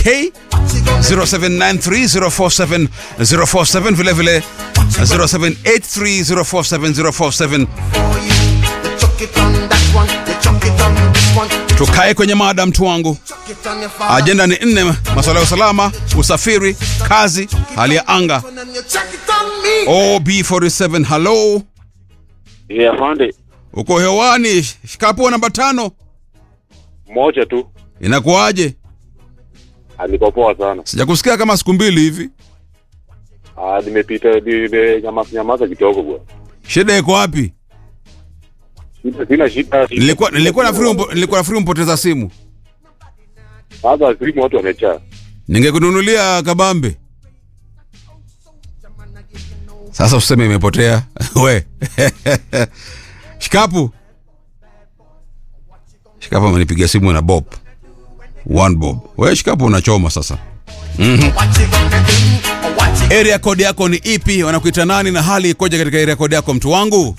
okay 0793047047 vile vile 0783047047 tukae kwenye mada mtu wangu ajenda ni nne masuala ya usalama usafiri kazi hali ya anga ob47 halo Yeah, afande. uko hewani shikapo namba tano Moja tu. inakuwaje Alikuwa poa sana. sijakusikia kama siku mbili hivi Ah, nimepita nime nyamaza nyamaza kidogo bwana. shida iko wapi Sina sina shida. nilikuwa nilikuwa nafikiri umpo- nilikuwa nafikiri mpoteza simu Sasa simu watu wamejaa. ningekununulia kabambe sasa useme imepotea we shikapu shikapu amenipigia simu na bob one bob we shikapu unachoma sasa mm-hmm. area code yako ni ipi wanakuita nani na hali ikoje katika area code yako mtu wangu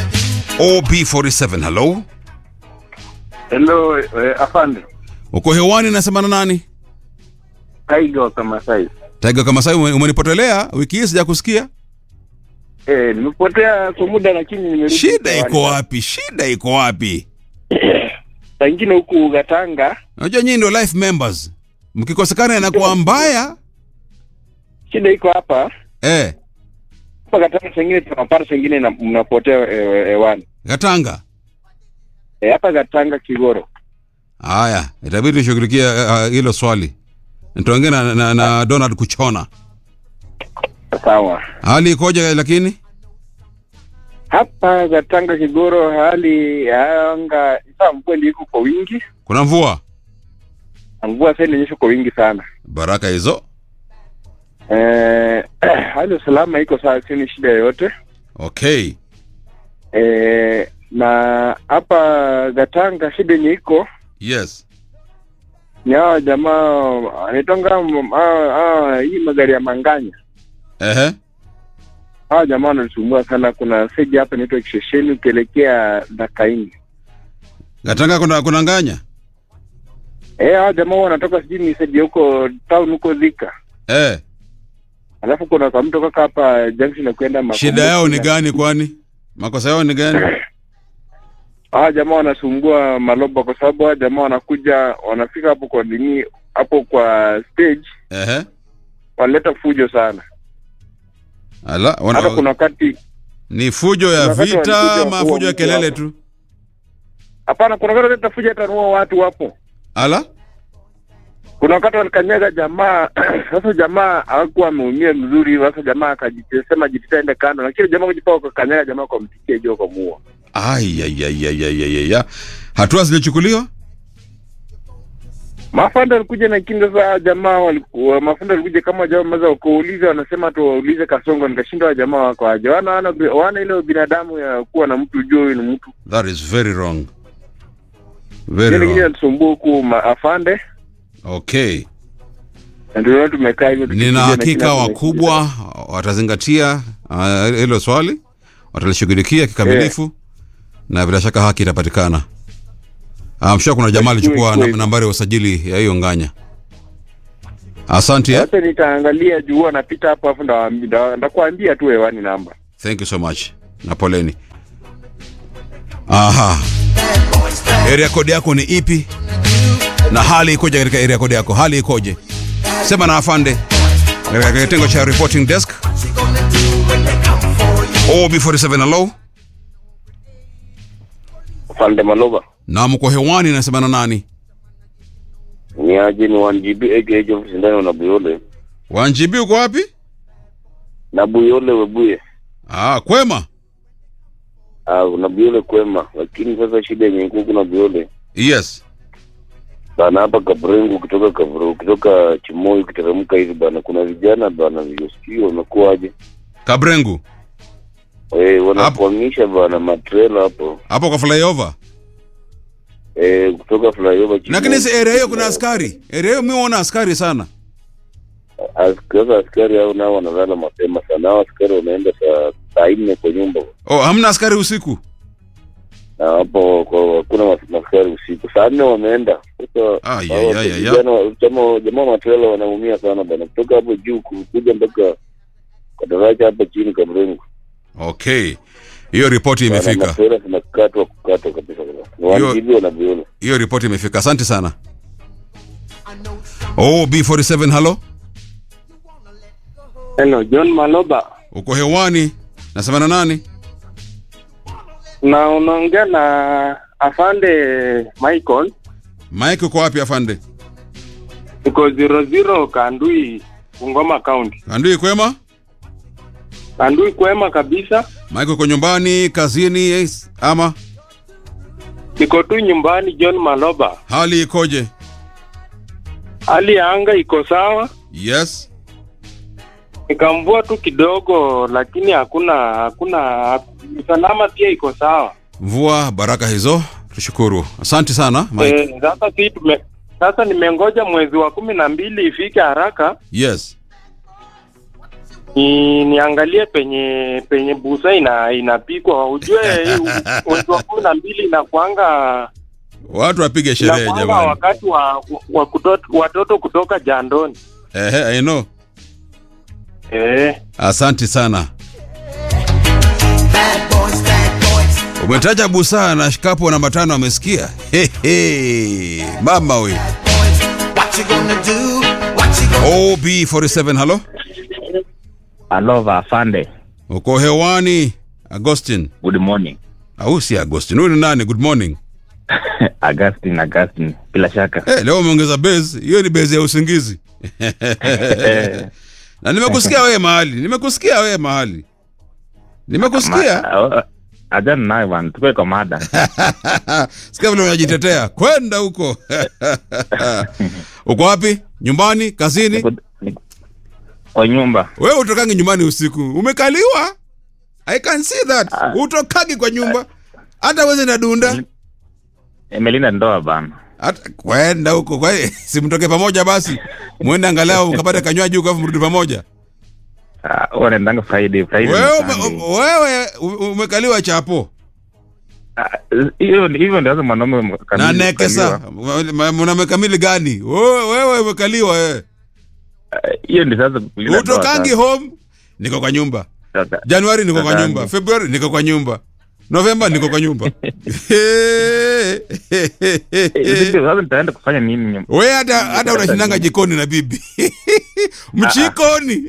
ob47 hello Hello, eh, afande. uko hewani nasema na nani Taiga wa Kamasai. taiga kama sai umenipotelea wiki hii sijakusikia Eh, nimepotea kwa muda lakini nimerudi. shida iko hewani. wapi shida iko wapi Saa ingine huku Gatanga, unajua nyinyi ndio life members mkikosekana inakuwa mbaya shida iko hapa. eh, Hapa Gatanga saa ingine tunapata saa ingine na- mnapotea eh, hewani. katanga Eh, hapa Gatanga Kigoro. haya itabidi tushughulikie uh, hilo swali nitaongea na, na, na donald kuchona Sawa. hali ikoje lakini Hapa Gatanga Kigoro hali ya anga saa mvua ndio iko kwa wingi. kuna mvua Na Mvua sasa inanyesha kwa wingi sana. baraka hizo Eh, hali ya usalama iko sawa, sio shida yoyote. okay Eh, na hapa Gatanga shida yenye iko yes ni hawa jamaa wanaitanga m- hawa- hawa- hii magari ya manganya. ehe Hawa jamaa wanatusumbua sana. Kuna seji hapa inaitwa Kishesheni ukielekea Dakaini. katanga kuna, kuna nganya Eh, hawa jamaa wanatoka sijui ni seji huko town huko Thika, eh, alafu kuna kwa mtu kaka hapa junction ya kwenda Makumbuki. shida yao ni gani kwani makosa yao ni gani Hawa jamaa wanasumbua maloba kwa sababu hawa jamaa wanakuja wanafika hapo kwa nini hapo kwa stage ehe wanaleta fujo sana. ala Hata wana, kuna wakati ni fujo ya kuna wakati vita walikuja ama kuua fujo ya mtu kelele hapo. tu hapana, kuna wakati wanaleta fujo hata nua watu hapo. ala kuna wakati walikanyaga jamaa sasa jamaa hakuwa ameumia mzuri sasa jamaa akajisema jititaende kando lakini jamaa kujipaa kakanyaga jamaa kwa mpikia juu kwa muua Ayayayayayaya. hatua zilichukuliwa mafanda alikuja na kinga saa jamaa walikuwa mafanda alikuja kama jamaa maza wakauliza wanasema tu waulize kasongo nikashinda wa jamaa wako aje wana wana, wana ile binadamu ya kuwa na mtu ujue huyu ni mtu that is very wrong very ile ingine wrong anatusumbua huku ma- afande okay na ndio leo tumekaa hivyo tukipiga nina na hakika kila mtu wakubwa watazingatia ah, hilo swali watalishughulikia kikamilifu na bila shaka haki itapatikana amsha kuna jamaa alichukua kweli. nam- nambari ya usajili ya hiyo nganya asante eh? Sasa nitaangalia juu anapita hapo afu ndawaambi- nda- ndakuambia tu hewani namba thank you so much na poleni aha area code yako ni ipi na hali ikoje katika area code yako hali ikoje sema na afande katika kitengo cha reporting desk ob47 hello Afande Maloba. na mko hewani nasema na nani Ni aje ni 1GB age age of sindano na Buyole. wanjibi uko wapi Na Buyole webuye. ah, kwema Ah, na Buyole kwema. Lakini sasa shida yenye iko kuna Buyole. yes Bana hapa Kabrengu kutoka Kabru kutoka Chimoi kuteremka hivi bana kuna vijana bana vijosikio wamekuwaje? kabrengu Eh, wanakuamisha bana matrela hapo. hapo kwa flyover Eh, kutoka flyover Chimoi. lakini si area hiyo kuna askari area hiyo miona askari sana Sasa askari hao nao wanalala mapema sana. Hao askari wanaenda saa saa nne kwa nyumba. oh, hamna askari usiku na hapo kwa- hakuna mas- maskari usiku saa nne wameenda sasa Ah, ya, hao ya, ya, ya. vijana wa- jamaa jamaa wa matrela wanaumia sana bana kutoka hapo juu ku- kuja mpaka kwa daraja hapa chini Kamrengo okay hiyo ripoti Bana, imefika matrela zinakatwa kukatwa kabisa kabisa Ni Hiyo- wanajiji wanavyoona hiyo ripoti imefika asante sana oh b47 halo Hello, John Maloba. uko hewani nasema na nani Na unaongea na afande Michael. mike uko wapi afande Tuko zero zero Kandui, Bungoma County. andui kwema Kandui kwema kabisa. mike uko nyumbani kazini yes, ama Niko tu nyumbani John Maloba. hali ikoje Hali ya anga iko sawa. yes Nikamvua tu kidogo lakini hakuna hakuna usalama pia iko sawa. mvua baraka hizo tushukuru asante sana mike Eh, sasa si tume sasa nimengoja mwezi wa kumi na mbili ifike haraka yes ni, niangalie penye penye busa ina inapikwa ujue hii mwezi wa kumi na mbili inakwanga watu wapige sherehe inakwanga jamani wakati wa, wa kutot, watoto kutoka jandoni ehe i know eh, asante sana umetaja busaa na shikapo namba tano amesikia Hehe. mama we What you gonna do? What you gonna ob47 halo Alova afande, uko hewani agostin good morning. au si agostin huyu ni nani good morning Augustine, Augustine, bila shaka hey, leo umeongeza base hiyo ni base ya usingizi na nimekusikia wewe mahali nimekusikia wewe mahali nimekusikia Ma- ajana nayo bwana, tukue kwa mada. sikia vile unajitetea kwenda huko uko wapi nyumbani kazini Niko- niko- Kwa nyumba wewe utokangi nyumbani usiku umekaliwa i can see that Ah. utokangi kwa nyumba hata weze na dunda imelinda ndoa bana. hata kwenda huko kwa simtoke pamoja basi mwende angalau ukapata kanywaji huko afu mrudi pamoja Ah, huwa naendanga Friday, Friday wewe na ume- Sunday. wewe u- umekaliwa chapo Ah, hiyo hivyo ndio sasa mwanaume na kamili nekesa kukaliwa. mnamekamili gani wewe wewe umekaliwa wewe Ah, Hiyo ndio sasa kulinda ndoa utokangi sasa. home niko kwa nyumba Sasa, januari niko kwa Sasa- nyumba februari niko kwa nyumba novemba niko kwa nyumba eh, ndio sasa nitaenda kufanya nini nyum- we hata hata unashindanga jikoni na bibi mchikoni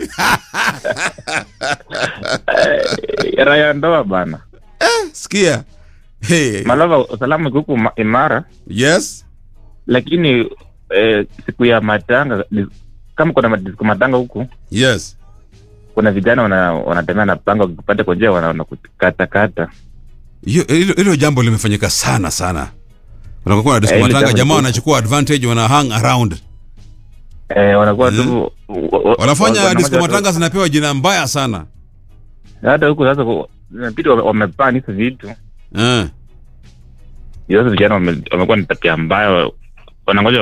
Eh, raha ya ndoa bana. sikia hey. Malava, usalama iko huku ma- imara, yes lakini eh, siku ya matanga dis- kama kuna madisko matanga huku yes kuna vijana wana- wanatembea na panga wakipata kwa njia wana- wanakukatakata Hiyo- hilo hilo jambo limefanyika sana sana unakokuwa na disco Eh, hilo matanga jambo jamaa liko- wanachukua advantage wana hang around eh, wanakuwa Mm. tu wa- wa- wanafanya wana- disco wana- matanga zinapewa jina mbaya sana hata huku sasa ku- inabidi wame- wamepaa hizo vitu eh. sasa vijana wame- wamekuwa ni tabia mbaya wanangoja